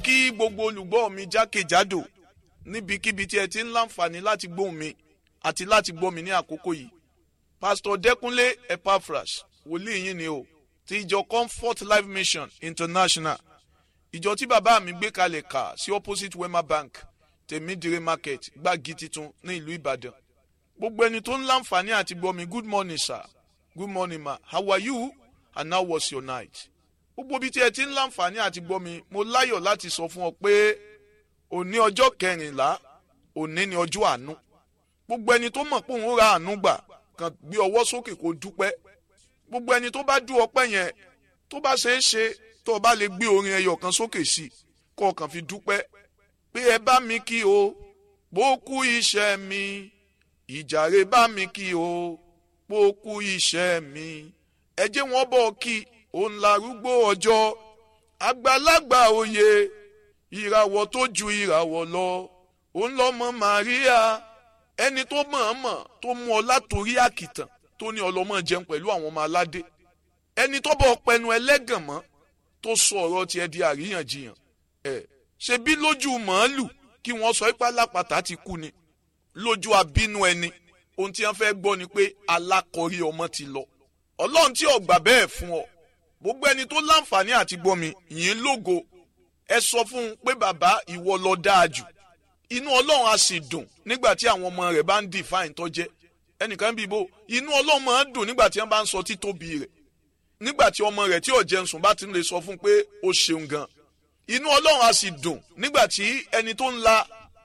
kí gbogbo olùgbọ́ mi jákèjádò níbikíbi tí ẹ ti ń láǹfààní láti gbóhùn mi àti láti gbọ́ mi ní àkókò yìí pásítọ̀ dẹ́kunlé epaphras wòlíì yín ni o ti ìjọ comfort life mission international ìjọ tí bàbá mi gbé kalẹ̀ kà sí opposite wema bank tèmídìrí market gbági titun ní ìlú ìbàdàn gbogbo ẹni tó ń láǹfààní àti gbọ́ mi good morning sir good morning ma how are you and how was your night gbogbo ibi tí ẹ ti ń láǹfààní àti gbọ́ mi mo láyọ̀ láti sọ fún ọ pé òní ọjọ́ kẹrìnlá òní ni ọjọ́ àánú gbogbo ẹni tó mọ̀ pé òun ra àánú gbà kàn gbé ọwọ́ sókè kó dúpẹ́ gbogbo ẹni tó bá dú ọpẹ́ yẹn tó bá ṣeé ṣe tó o bá lè gbé orin ẹyọ kan sókè sí i kó o kàn fi dúpẹ́ pé ẹ bá mi kí o bó kú iṣẹ́ mi ìjàre bá mi kí o bó kú iṣẹ́ mi ẹ jẹ́ wọ́n bọ̀ kí òun larúgbó ọjọ́ àgbàlagbà òye ìràwọ̀ tó ju ìràwọ̀ lọ òun lọ́mọ Màríà ẹni tó mọ̀ọ́mọ̀ tó mú ọ látòrí àkìtàn tó ní ọlọ́mọ jẹun pẹ̀lú àwọn ọmọ aládé ẹni tó bọ̀ pẹnu ẹlẹ́gàn mọ́ tó sọ ọ̀rọ̀ tiẹ̀ di àríyànjiyàn ẹ̀ ṣe bí lójú màálù kí wọ́n sọ ipá lápàtà ti kú ni lójú abínú ẹni ohun tí wọ́n fẹ́ gbọ́ ni pé alákọ̀rí ọmọ ti lọ ọlọ́run tí ò gbà bẹ́ẹ̀ fún ọ gbogbo ẹni tó láǹfààní àti gbọ́ mi yìí lógo ẹ sọ fún un pé bàbá ìwọ lọ dáa jù inú ọlọ́run á sì dùn nígbà tí àwọn ọmọ rẹ̀ bá ń define tó jẹ́ ẹnìkan bí ibo inú ọlọ́run máa ń dùn nígbà tí wọ́n bá ń sọ títóbi rẹ̀ nígbà tí ọmọ rẹ̀ tí ò jẹun sùn bá ti lè sọ fún un pé ó ṣeun gan inú ọlọ́run á sì dùn nígbà tí ẹni tó ń la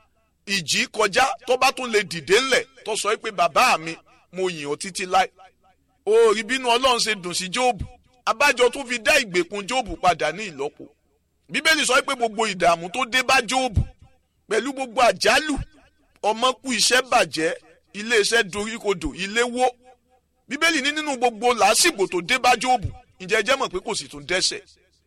ìjì kọjá tó bá tún lè dìde ńlẹ̀ tó sọ pé bàbá mi mo yìn ọ́ títí láì ó rí bínú ọlọ́run ṣe dùn sí jóòbù abájọ tó fi dá ìgbèkùn jóòbù padà ní ìlọ́po bíbélì sọ pé gbogbo ìdààmú tó dé bá jóòbù pẹ̀lú gbogbo àjálù ọmọ kú iṣẹ́ bàjẹ́ iléeṣẹ́ doríkodò ilé wó bíbélì ní nínú gbogbo làásìgbò tó dé bá jóòbù ǹjẹ́ jẹ́ mọ̀ pé kò sì tún dẹ́ṣẹ̀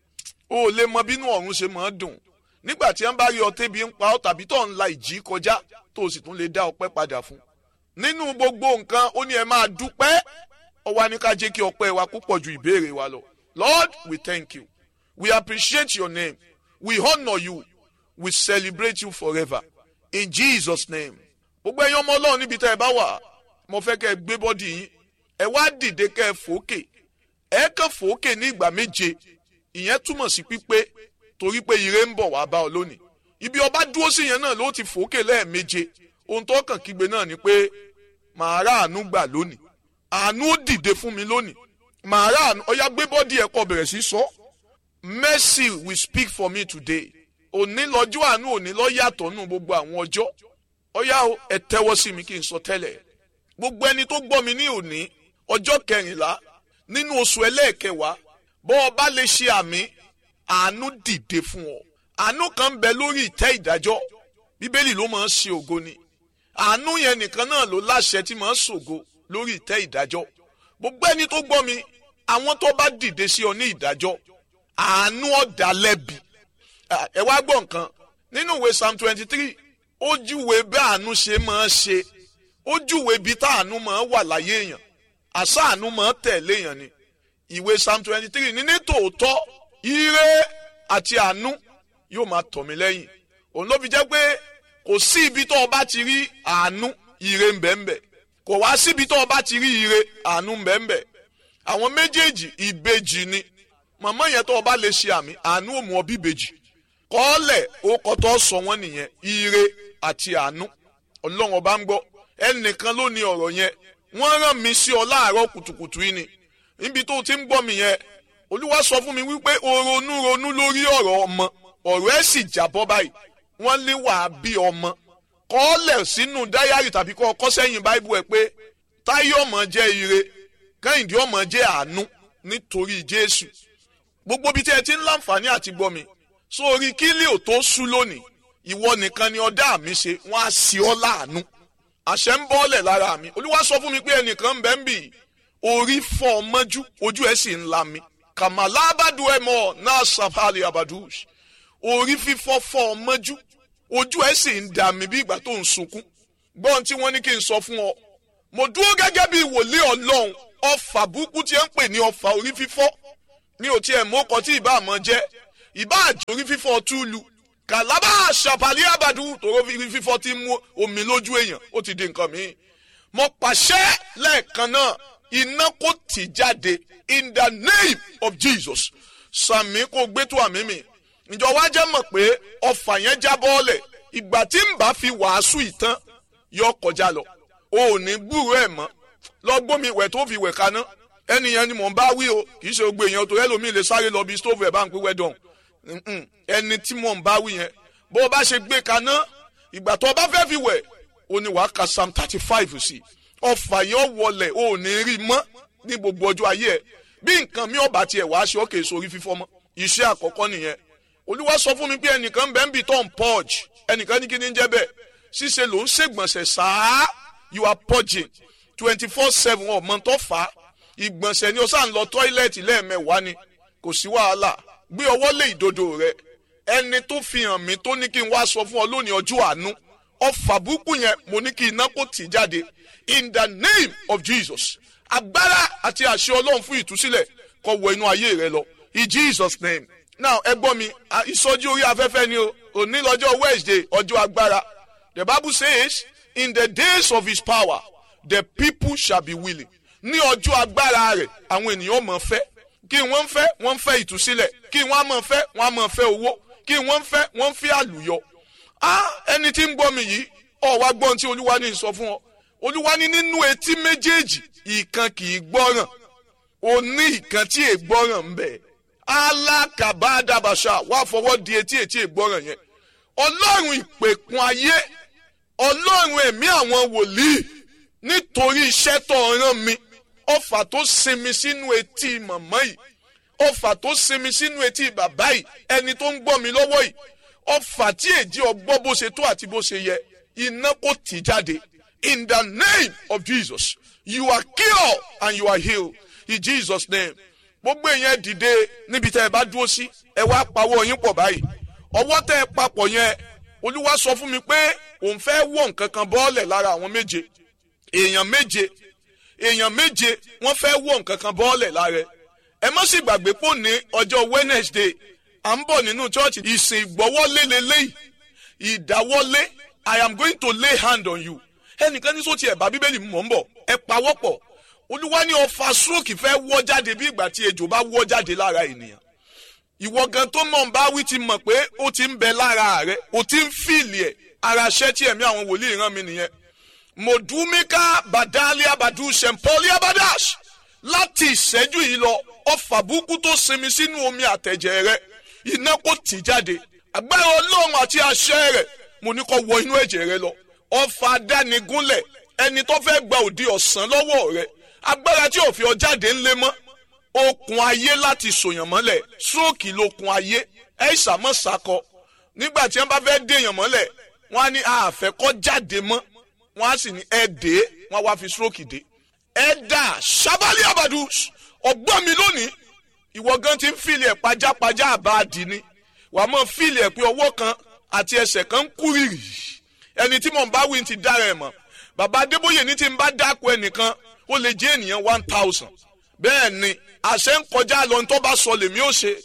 o ò lè mọ bínú ọ̀run ṣe máa dùn nígbà tí wọ́n bá rí ọ tébi ń pa ọ́ tàbí tó ń la ìjì kọjá tó o sì tún lè dá ọpẹ́ padà fún nínú gbogbo nǹkan ó ní ẹ máa dúpẹ́ ó wá ní ká jẹ́ kí ọpẹ́ wa púpọ̀ ju ìbéèrè wa lọ Lord we thank you we appreciate your name we honour you we celebrate you forever in Jesus name gbogbo ẹ̀yin ọmọ ọlọ́run níbi tẹ́ ẹ bá wà mo fẹ́ kẹ́ ẹ gbé bọ́dì yín ẹ wá dìde kẹ́ ẹ fòókè ẹ kàn fòókè ní ìgbà méje ìyẹn túmọ̀ sí pípé torí pé ire ń bọ̀ wá bá ọ lónìí ibi ọba dúró sí yẹn náà ló ti fòókè lẹ́ẹ̀méje ohun tó kàn kígbe náà ni pé màá rà àánú gbà lónìí àánú ó dìde fún mi lónìí màá rà àánú ọyá gbé bọ́dì ẹ̀ kọ bẹ̀rẹ̀ sí sọ mercy will speak for me today òní lọ́jọ́ àánú òní lọ́ yàtọ̀ nù gbogbo àwọn ọjọ́ ọyá ẹ tẹ́wọ́ sí mi kí n sọ tẹ́lẹ̀ gbogbo ẹni tó gbọ́ mi ní òní ọjọ́ kẹrìnlá nínú oṣù ẹlẹ́ẹ̀kẹwàá bọ́ ọ bá lè ṣe àmì àánú dìde fún ọ àánú kan ń bẹ lórí ìtẹ́ ìdájọ́ bíbélì ló máa ń ṣe ògo ni àánú yẹn nìkan náà ló láṣẹ tí máa ń ṣògo lórí ìtẹ́ ìdájọ́ gbogbo ẹni tó gbọ́ mi àwọn tó bá dìde sí ọ ní ìdájọ́ àánú ọ̀dà lẹ́bi ẹ wá gbọ́ nǹkan nínú ìwé psalm twenty three ó júwe bí àánú ṣe máa ṣe ó júwe bí tá àánú máa wà láyé èèyàn àṣà àánú máa tẹ̀lé èèyàn ni ìwé psalm twenty three ní ní tòótọ́ ire àti àánú yóò máa tọ̀ mí lẹ́yìn òun ló fi jẹ́ pé kò sí ibi tó o bá ti rí àánú ire ń bẹ ń bẹ kò wá síbi tó o bá ti rí ire àánú ń bẹ ń bẹ àwọn méjèèjì ìbejì ni màmá yẹn tó o bá lè ṣe àmì àánú ò mú ọ bí ìbejì kọ́ọ̀lẹ̀ ó kọ́tọ́ sọ wọ́n nìyẹn ire àti àánú ọlọ́run ọba ń gbọ́ ẹnìkan ló ní ọ̀rọ̀ yẹn wọ́n rán mi sí ọ láàárọ̀ kùtùkùtù yìí ni níbi tó ti ń gbọ́ mi yẹn olúwa sọ fún mi wípé o ronú ronú lórí ọ̀rọ̀ ọmọ ọ̀rọ̀ ẹ̀ sì jábọ́ báyìí wọ́n lé wàá bí ọmọ kọ́ọ̀lẹ̀ sínú dáyàrí tàbí kọ́ ọkọ́ sẹ́yìn báíbù ẹ̀ pé táyé ọmọ jẹ́ ire kẹ́hìndé ọmọ jẹ́ àánú nítorí jésù gbogbo bí tí ẹ ti ń láǹfààní àti gbọ́ mi sórí kílí ò tó sú lónìí ìwọ nìkan ni ọdá mi ṣe wọn á sí ọ láàánú àṣẹ ń bọ́ọ̀lẹ̀ lára mi olúwa sọ fún mi pé ẹnìkan ń bẹ ń bì orí fọ́ ọ mọ́jú ojú ẹ̀ sì ń la mi kàmàlà abadu ẹ mọ náà sàfàlì abadus orí fífọ́ fọ́ ọ mọ́jú ojú ẹ̀ sì ń dà mí bí ìgbà tó ń sunkún gbọ́n tí wọ́n ní kí n sọ fún ọ mo dúró gẹ́gẹ́ bí wòlíì ọlọ́run ọfà burúkú tí ẹ ń pè ní ọfà orí fífọ́ mi ò tiẹ̀ mọ́kọ tí ìbá àmọ́ jẹ́ ìbá àjò orí fífọ́ túlù kàlábà ṣàpàlì àbàdù tòró fífọ́ ti mú omi lójú èèyàn ó ti di nǹkan míì mo pàṣẹ lẹ́ẹ̀kan náà iná kò tì jáde in the name of Jesus sàmì kò gbé tó àmì mi ìjọ wa jẹ́ mọ̀ pé ọfà yẹn já bọ́ọ̀lẹ̀ ìgbà tí n bá fi wàásù ìtàn yọ kọjá lọ o ò ní gbúrò ẹ̀ mọ́ lọ gbómi ìwẹ̀ tó fi wẹ̀ kaná ẹnìyẹn ni mò ń bá wí o kì í ṣe gbogbo èèyàn tó ẹlòmíì lè sáré lọ bí stóòfù ẹ̀ bá ń pín wẹ́dọ̀n ẹni tí mò ń bá wí yẹn bó o bá ṣe gbé kaná ìgbà tó o bá fẹ́ fi wẹ̀ o ní wàá ka psalm thirty five sí ọfà yẹn wọlẹ̀ o ò ní rí mọ́ ní gbogbo ọjọ́ ayé ẹ̀ bí nǹkan mi ò bá tiẹ̀ wá ṣe ọ́ kè sórí fífọ́ mọ́ iṣẹ́ àkọ́kọ́ nìyẹn olúwa sọ fún mi pé ẹnìkan bẹ́ẹ̀ ń bì tó ń purge ẹnìkan ní kí ni ń jẹ́ bẹ́ẹ̀ ṣíṣe ló ń ṣègbọ̀nsẹ̀ sáá you are purging twenty four seven ọmọ tó fà á ìgbọ̀nsẹ̀ ni o sá ń lọ tọ́ílẹ̀tì lẹ́ẹ̀mẹ́wàá ni kò sí wàhálà gbé ọwọ́ lé ìdodo rẹ ẹni tó fi hàn mí tó ní kí n wá sọ fún ọ lónìí ọjọ́ àánú ọfà burúkú yẹn mo ní kí iná kó tì jáde in the name of Jesus agbára àti àṣẹ ọlọ́run fún ìtúsílẹ̀ kó wọ inú ayé rẹ lọ in Jesus name now ẹ gbọ́ mi ìsọjí orí afẹ́fẹ́ ni o òní lọ́jọ́ Wednesday ọjọ́ agbára the Bible says in the days of his power the people shall be willing ní ọjọ́ agbára rẹ̀ àwọn ènìyàn mọ̀ fẹ́ kí wọ́n fẹ́ wọ́n fẹ́ ìtúsílẹ̀ kí wọ́n mọ̀ fẹ́ wọ́n mọ̀ fẹ́ owó kí wọ́n fẹ́ wọ́n fẹ́ àlùyọ. ah ẹni tí ń gbọ́ mi yìí ọ̀ wá gbọ́n tí olúwa ní sọ fún ọ olúwa ní nínú etí méjèèjì ìkan kì í gbọ́ràn ó ní ìkan tí è gbọ́ràn ń bẹ alákàbádàbàṣà wà fọwọ́ di etí etí è gbọ́ràn yẹn ọlọ́run ìpèkun ayé ọlọ́run ẹ̀mí àwọn wòlíì nítorí iṣẹ́ tó rán mi ọfà tó sinmi sínú etí màmá yìí ọfà tó sinmi sínú etí bàbá yìí ẹni tó ń gbọ́ mi lọ́wọ́ yìí ọfà tí èjì ọgbọ́ bó ṣe tó àti bó ṣe yẹ iná kò tì jáde in the name of Jesus you are cured and you are healed in Jesus name gbogbo èèyàn dìde níbi tẹ́ ẹ bá dúró sí ẹ wá pawọ́ yín pọ̀ báyìí ọwọ́ tẹ́ ẹ papọ̀ yẹn olúwa sọ fún mi pé òun fẹ́ wọ̀ nǹkan kan bọ́ọ̀lẹ̀ lára àwọn méje èèyàn méje èèyàn méje wọ́n fẹ́ wọ̀ nǹkan kan bọ́ọ̀lẹ̀ lára ẹ má sì gbàgbé pò ní ọjọ́ Wednesday à ń bọ̀ nínú chọ́ọ̀chì ìsìn ìgbọ́wọ́lé lélẹ́yìí ìdáwọ́lé I am going to lay hand on you ẹnìkan ní sọ́ọ̀tì ẹ̀bá bíbélì mọ̀ ń bọ̀ ẹ pawọ́pọ̀ olúwa ní ọfà stroke fẹ́ wọ́ jáde bí ìgbà tí ejò bá wọ́ jáde lára ènìyàn ìwọ gan tó mọ̀ ń bá wí ti mọ̀ pé ó ti ń bẹ lára rẹ ó ti ń fìlì ẹ̀ ara ṣẹ́ tí ẹ̀mí àwọn wòlíì rán mi nìyẹn modumika badalia badu sempolia badash láti ìṣẹ́jú yìí lọ ọfà burúkú tó sinmi sínú omi àtẹ̀jẹ̀ rẹ iná kò tì jáde agbára ọlọ́run àti àṣẹ rẹ̀ mo ní kó wọ inú ẹ̀jẹ̀ rẹ lọ ọfà adánigúnlẹ̀ ẹni tó fẹ́ gba òdi ọ̀sán lọ́wọ́ rẹ agbára tí ò fi ọ jáde ńlẹ̀ mọ́ okùn ayé láti sòyàn mọ́lẹ̀ stroke lókun ayé ẹ̀ ṣàmọ́ sakọ nígbà tí wọ́n bá fẹ́ déèyàn mọ́lẹ̀ wọ́n á ní àfẹ́kọ́ jáde mọ́ wọ́n á sì ní ẹ dé wọ́n á wá fi stroke dé ẹ dà sábàlì àbàdù ọgbọ́n mi lónìí ìwọ gan ti ń fìlì ẹ̀ pajápajá àbáàdì ni wàá mọ̀ fìlì ẹ̀ pé ọwọ́ kan àti ẹsẹ̀ kan ń kú rìrì ẹni tí mò ń bá wí ti dára ẹ̀ mọ̀ bàbá adébóyè ní ti ń bá dáko ẹnìkan ó lè jẹ́ ènìyàn one thousand bẹ́ẹ̀ ni àṣẹ ń kọjá lọ ní tó bá sọ lèmi ó ṣe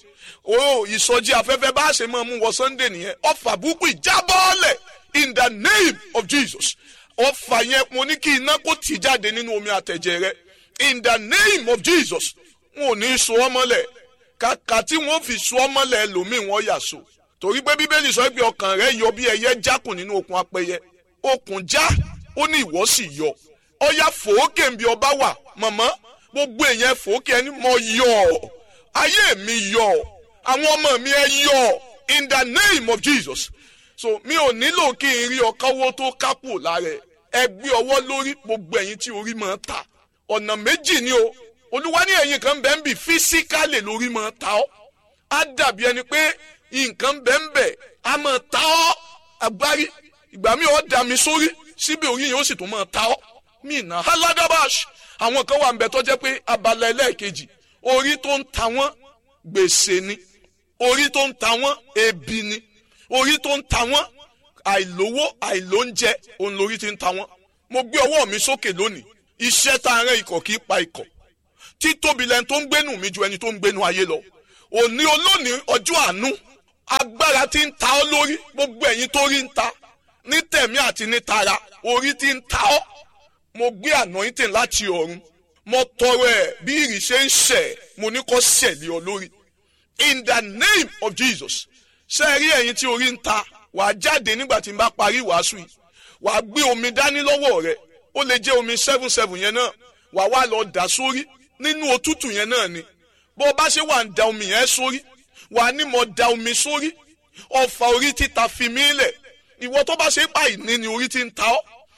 o ìsọjí afẹ́fẹ́ bá ṣe máa mú wọ sunday nìyẹn ọfà burúkú ìjábọ́ọ̀lẹ̀ in the name of jesus ọfà yẹn mo ní kí iná kó tì jáde nínú omi àtẹ̀jẹ̀ rẹ in the name of jesus wọn ò ní so ọ́ mọ́lẹ̀ kàkà tí wọ́n fi so ọ́ mọ́lẹ̀ lòmíì wọ́n yà so torí pé bíbélì sọ pé ọkàn rẹ yọ bí ẹyẹ jákùn nínú okùn apẹyẹ okùn já ó ní ìwọ sì yọ ọyà fòókè ń bí ọba wà mọ̀mọ́ gbogbo èèyàn fòókè ẹni mọ yọ ayé mi yọ àwọn ọmọ mi ẹ yọ in the name of jesus so mi ò nílò kí n rí ọkọwó tó kápò lára ẹ gbé ọwọ́ lórí gbogbo ẹ̀yin tí orí máa ta ọ̀nà méjì ni o olúwa ní ẹ̀yin kan bẹ́ẹ̀ ń bì físíkálì lórí máa ta ọ́ á dàbí ẹni pé nǹkan bẹ́ẹ̀ ń bẹ̀ á máa ta ọ́ agbárí ìgbà mi ò dà mí sórí síbi orí yẹn ó sì tún máa ta ọ́ mí nà aladabash àwọn kan wà ń bẹ tó jẹ́ pé abala ẹlẹ́ẹ̀kejì orí tó ń ta wọ́n gbèsè ni orí tó ń ta wọ́n ebi ni orí tó ń ta wọ́n àìlówó àìlóúnjẹ òun lórí ti ń ta wọ́n mo gbé ọwọ́ mi sókè lónìí iṣẹ́ tá a rán ikọ̀ kì í pa ikọ̀ títóbi lẹni tó ń gbénu mi ju ẹni tó ń gbénu ayé lọ òní olónìí ọjọ́ àánú agbára tí ń ta ọ́ lórí gbogbo ẹ̀yin tó rí ń ta ní tẹ̀mí àti ní tara orí tí ń ta ọ́ mo gbé anointing láti ọ̀run mo tọrọ ẹ̀ bí ìrì ṣe ń ṣẹ̀ mo ní kó ṣẹ̀lẹ̀ ọ lórí in the name of Jesus ṣe rí ẹ̀yin tí orí ń ta wàá jáde nígbà tí n bá parí ìwàásù yìí wàá gbé omi dání lọ́wọ́ rẹ ó lè jẹ́ omi seven seven yẹn náà wàá wá lọ dà sórí nínú òtútù yẹn náà ni bó o bá ṣe wà ń da omi yẹn sórí wàá ní mo da omi sórí ọfà orí títa fi mí lẹ̀ ìwọ tó bá ṣe pa ìní ni orí ti ń ta ọ́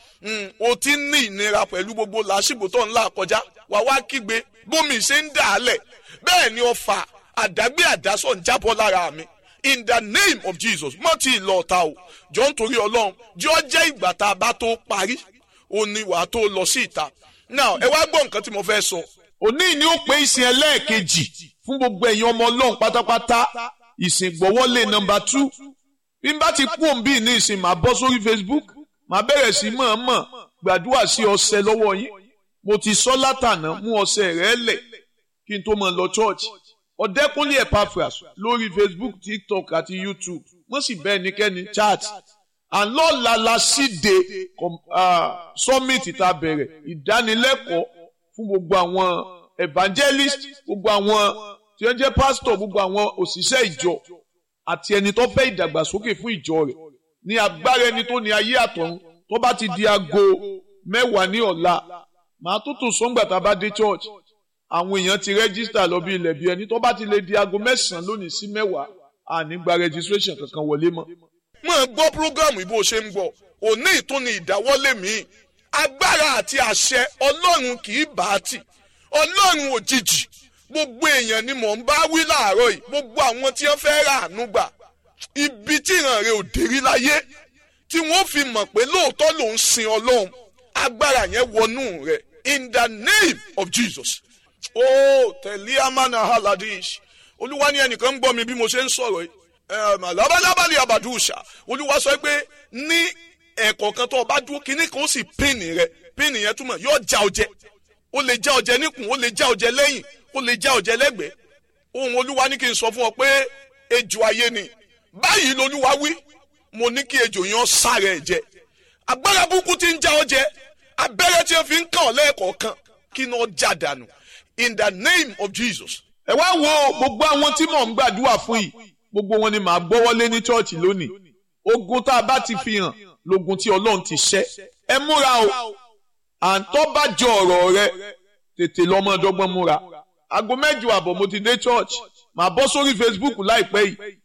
o ti ń ní ìnira pẹ̀lú gbogbo làásìgbò tó ń là kọjá wàá wá kígbe bómi ṣe ń dà á lẹ̀ bẹ́ẹ̀ ni ọfà àdágbé àdásọ̀ ń jábọ́ lára mi in the name of Jesus mọ́ ti lọ ta o jọ ń torí ọlọ́run jọ jẹ́ ìgbà tá a bá tó parí o ní wàá tó lọ sí ìta now ẹ wá gbọ́ nǹkan tí mo fẹ́ sọ. òní ni ó pé ìsìn ẹlẹ́ẹ̀kejì fún gbogbo ẹ̀yin ọmọ ọlọ́run pátápátá ìsìn gbọ́wọ́lé nọmba two bí n bá ti kú òǹbí ní ìsìn màá bọ́ sórí Facebook màá bẹ̀rẹ̀ sí mọ̀ọ́mọ̀ gbàdúrà sí ọṣẹ lọ́wọ́ yín mo ti sọ látànà mú ọṣẹ rẹ lẹ̀ kí n tó mọ̀ lọ church ọ̀dẹ́kúnlé Epaphras lórí Facebook TikTok àti YouTube wọ́n sì bẹ́ẹ̀ nikẹ́ni chat and lọ́la la síde summit tá a bẹ̀rẹ̀ ìdánilẹ́kọ̀ọ́ fún gbogbo àwọn evangelist gbogbo àwọn tí wọ́n jẹ́ pastor gbogbo àwọn òṣìṣẹ́ ìjọ àti ẹni tó fẹ́ ìdàgbàsókè fún ìjọ rẹ̀ ní agbára ẹni tó ní ayé àtọ̀run tó bá ti di aago mẹ́wàá ní ọ̀la màá tó tún sọ́ngbà tá a bá dé church àwọn èèyàn ti rẹ́gísítà lọ bí ilẹ̀ bí ẹni tó bá ti lè di aago mẹ́sàn-án lónìí sí mẹ́wàá àní gba registration kankan wọlé mọ́. mo ń gbọ́ programu ìbò ṣe ń gbọ́ òní ìtúni ìdáwọ́lé mi agbára àti àṣẹ ọlọ́run kì í bá a tì ọlọ́run òjijì gbogbo èèyàn ni mò ń bá wí láàárọ̀ yìí gbogbo àwọn tí wọ́n fẹ́ rà àánú gbà ibi tí ìran rẹ̀ ò dérí láyé tí wọ́n fi mọ̀ pé lóòótọ́ ló ń sin ọlọ́run agbára yẹn wọnú rẹ̀ in the name of Jesus ó tẹ̀lé amánà haladish olúwa ní ẹnìkan ń gbọ́ mi bí mo ṣe ń sọ̀rọ̀ yìí labalábàlì abàdúṣà olúwa sọ pé ní ẹ̀kọ́ kan tó o bá dúró kínní kan ó sì pínnì rẹ pínnì yẹn túmọ̀ yóò já ọjẹ ó lè já ọjẹ níkùn ó lè já ọjẹ lẹ́yìn ó lè já ọjẹ lẹ́gbẹ̀ẹ́ ohun olúwa ní kí n sọ fún ọ pé ejò ayé ni báyìí lolúwa wí mo ní kí ejò yẹn sáré ẹ jẹ agbára burúkú ti ń já ọjẹ abẹ́rẹ́ tí wọ́n fi ń kàn ọ́ lẹ́ẹ̀kọ̀ọ̀kan kí ni ó já dànù in the name of Jesus. ẹ wá wo gbogbo àwọn tí mò ń gbàdúrà fún yìí gbogbo wọn ni màá gbọ́wọ́lé ní chọ́ọ̀chì lónìí ogun tá a bá ti fi hàn lógun tí ọlọ́run ti ṣẹ́ ẹ múra o à ń tọ́ bá jọ ọ̀rọ̀ rẹ tètè lọ́mọ ọdọ́gbọ́n múra aago mẹ́jọ àbọ̀ mo ti dé church màá bọ́ sórí Facebook láìpẹ́ yìí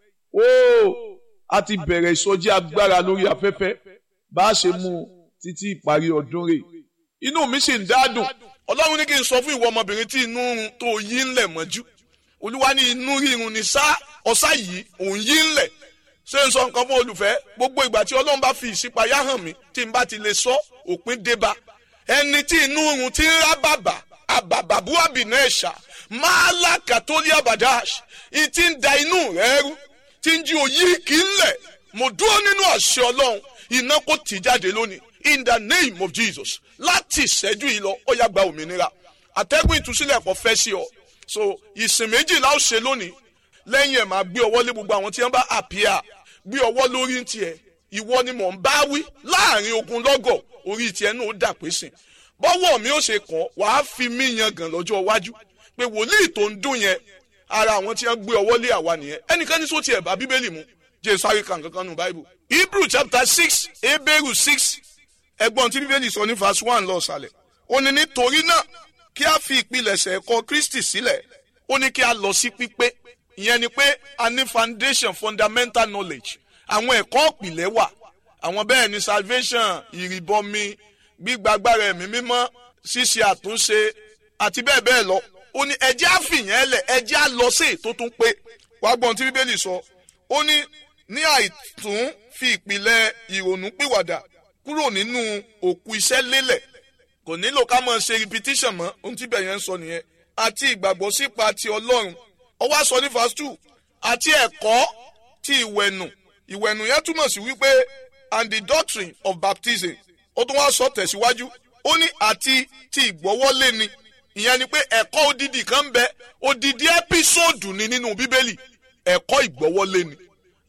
ó a ti bẹ̀rẹ̀ ìsọjí agbára lórí afẹ́fẹ́ bá a ṣe mú un títí ìparí ọdún rẹ̀ inú mi sì ń dádùn ọlọ́run ní kí n sọ fún ìwọ ọmọbìnrin tí inú run tó yí ńlẹ̀ mọ́jú olúwa ní inú rírun ní sá ọ̀sá yìí òun yí ńlẹ̀ ṣé n sọ nǹkan fún olùfẹ́ gbogbo ìgbà tí ọlọ́run bá fi ìṣípayá hàn mí tí n bá ti lè sọ òpin débá ẹni tí inú run ti ń rá bàbà àbàbàbú àbìnà ẹ̀ṣà máa là kàtólì àbàdàṣ ìtì ń da inú rẹ̀ rú tí ń jí òyì kì í lẹ̀ mo dúró nínú àṣẹ ọlọ́run iná kò tì jáde lónìí in the name of Jesus láti ìṣẹ́jú yìí lọ ó yá gba òmìnira àtẹ́gùn ìtúsílẹ̀ kò fẹ́ sí ọ so ìsìn méjìlá ó ṣe lónìí lẹ́yìn ẹ̀ máa gbé ọwọ́ lé gbogbo àwọn tí wọ́n bá àpíà gbé ọwọ́ lórí ń tiẹ̀ ìwọ ni mò ń bá wí láàrin ogun lọ́gọ̀ orí tiẹ̀ náà ó dà pé sìn bọ́wọ́ mi ó ṣe kàn wàá fi mí yan gàn lọ́jọ́ iwájú pé wòlíì tó ń dún yẹn ara àwọn tí wọ́n gbé ọwọ́ lé àwa nìyẹn ẹnìkan ní sọ́ọ́ tiẹ̀ bá bíbélì mu jẹ́ sáré kan kankan nù báíbù Hebrew chapter six Hebrew six ẹgbọ́n tí bíbélì sọ ní verse one lọ sàlẹ̀ ó ní nítorí náà kí a fi ìpilẹ̀ṣẹ̀ ẹ̀kọ́ Kristi sílẹ̀ ó ní kí a lọ sí pípé ìyẹn ni pé a ní foundation fundamental knowledge àwọn ẹ̀kọ́ ìpìlẹ̀ wà àwọn bẹ́ẹ̀ ni salvation ìrìbọmi gbígbàgbára ẹ̀mí mímọ́ ṣíṣe àtúnṣe àti bẹ́ẹ̀ bẹ́ẹ̀ lọ ó ní ẹjẹ́ àfìyàn ẹlẹ̀ ẹjẹ́ à lọ sí ètò tún pé wàá gbọ́n tí bíbélì sọ ó ní ní àìtún fi ìpìlẹ̀ ìrònú pìwàdà kúrò nínú òkú iṣẹ́ lélẹ̀ kò nílò ká máa ṣe repetition mọ́ ohun tí bẹ̀yẹn ń sọ nìyẹn àti ìgbàgbọ́ sípa ti ọlọ́run ó wá sọ ní verse two àti ẹ̀kọ́ ti ìwẹ̀nù ìwẹ̀nù yẹn túmọ̀ sí wípé and the doctrine of baptism ó tún wá sọ tẹ̀síwájú ó ní àti ti ìgbọ́wọ́lé ni ìyẹn ni pé ẹ̀kọ́ odidi kan bẹ odidi ẹ́písòdù ni nínú bíbélì ẹ̀kọ́ ìgbọ́wọ́lé ni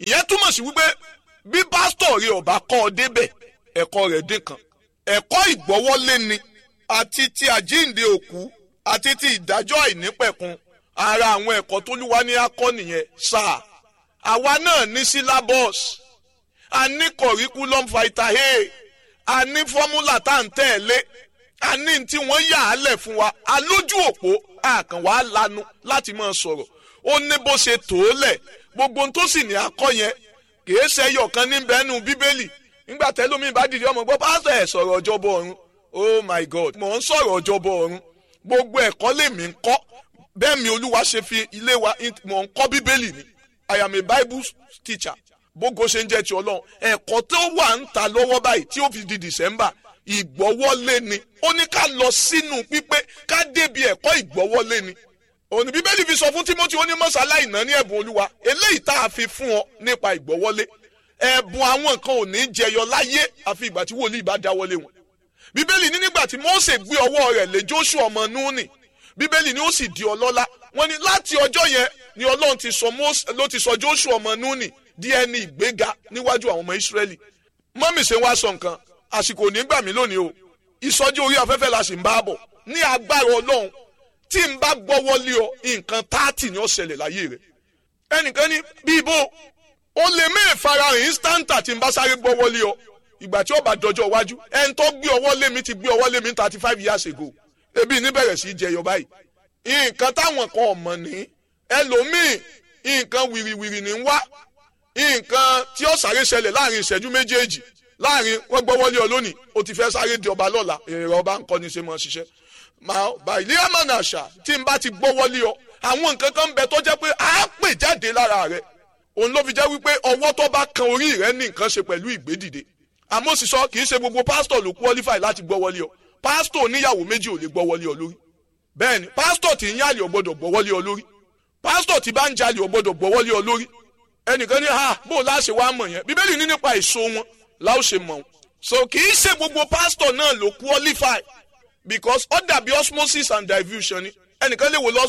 ìyẹn túmọ̀ sí wípé bí pásítọ̀ rẹ ọba kọ́ ọ débẹ̀ ẹ̀kọ́ rẹ̀ dín kan ẹ̀kọ́ ìgbọ́wọ́lé ni àti ti àjíǹde òkú àti ti ìdájọ́ àìnípẹ̀kun ara àwọn ẹ̀kọ́ tó lúwa ní akọ́ nìyẹn sáà àwa náà ní syllabus a ní curriculum vitae a ní fọ́múlà tá à ń tẹ̀lé a ní tí wọ́n yà á lẹ̀ fún wa a lójú òpó àkàn wàá lanu láti máa sọ̀rọ̀ ó ní bó ṣe tó lẹ̀ gbogbo ohun tó sì ní akọ́ yẹn kìí ṣe ẹyọ kan níbẹ̀ nù bíbélì nígbà tẹ́lómi bá dìde ọmọ gbọ́ pásítọ̀ ẹ̀ sọ̀rọ̀ ọjọ́bọ̀ ọ̀run oh my god mò ń sọ̀rọ̀ ọjọ́bọ̀ ọ̀run gbogbo ẹ̀kọ́ lèmi ń kọ́ bẹ́ẹ̀ mi olúwa ṣe fi ilé wa mò ń kọ́ bíbélì ni i am a bible teacher bógo ṣe ń jẹ́ ti ọlọ́run ẹ̀kọ́ tó wà ń ta lọ́wọ́ báyìí tí ó fi di december ìgbọ́wọ́lé ni ó ní ká lọ sínú pípé ká débi ẹ̀kọ́ ìgbọ́wọ́lé ni òní bíbélì fi sọ fún timothy ó ní mọ́sálá ìná ní ẹ̀bùn olúwa eléyìí tá a fi fún ọ nípa ìgbọ́wọ́lé ẹ̀bùn àwọn nǹkan ò ní jẹyọ láyé àfi ìgbà tí wòlíì bá dáwọ́lé wọn bíbélì ní nígbà tí mose gbé ọwọ́ rẹ̀ lé joshua ọmọ núùnì bíbélì ní ó sì di ọlọ́lá wọ́n ní láti ọjọ́ yẹn ni ọlọ́run ti sọ mose ló ti sọ joshua ọmọ núùnì di ẹni ìgbéga níwájú àwọn ọmọ israẹli mọ́mì ṣe wá sọ nǹkan àsìkò nígbà mí lónìí o ìsọjí orí afẹ́fẹ́ la sì ń bá bọ̀ ní agbára ọlọ́run tí n bá gbọ́wọ́ lé ọ nǹkan táàtì ni ó ṣẹlẹ̀ láyé rẹ̀ ẹnìkan ní bí ibo ó lè mẹ́ẹ̀ farahàn instanta tí n bá sáré gbọ́wọ́ lé ọ ìgbà tí ó bá dọjọ́ iwájú ẹni tó gbé ọwọ́ lé mi ti gbé ọwọ́ lé mi thirty five years ago ebi ní bẹ̀rẹ̀ sí í jẹyọ báyìí nǹkan táwọn kan ọ̀mọ̀ ní ẹlòmíì nǹkan wìrìwìrì ní wá nǹkan tí ó sáré ṣẹlẹ̀ láàrin ìṣẹ́jú méjèèjì láàrin wọ́n gbọ́wọ́ lé ọ lónìí o ti fẹ́ sáré di ọba lọ́la èrè ọba ń kọ́ ni ṣe mọ́ ṣiṣẹ́ màá bàìlí àmàna àṣà tí n bá ti gbọ́wọ́ lé ọ àwọn nǹkan kan bẹ tó jẹ́ pé a pè jáde lára rẹ òun ló fi jẹ́ wípé ọwọ́ tó bá kan orí rẹ ní nǹkan ṣe pẹ̀lú ìgbédìde àmọ́ sì sọ kì í ṣe gbogbo pásítọ̀ ló qualify láti gbọ́wọ́ lé ọ pásítọ̀ oníyàwó méjì ò lè gbọ́wọ́ lé ọ lórí bẹ́ẹ̀ni pásítọ̀ tí ń yálè ọ gbọ́dọ̀ gbọ́wọ́ lé ọ lórí pásítọ̀ tí bá ń jalè ọ gbọ́dọ̀ gbọ́wọ́ lé ọ lórí ẹnìkan ní ha bó o láṣẹ wá mọ̀ yẹn bíbélì ní nípa èso wọn láò ṣe mọ̀ wọn so kì í ṣe gbogbo pásítọ̀ náà ló qualify because ó dàbí osmosis and diffusion ni ẹnìkan lè wo lọ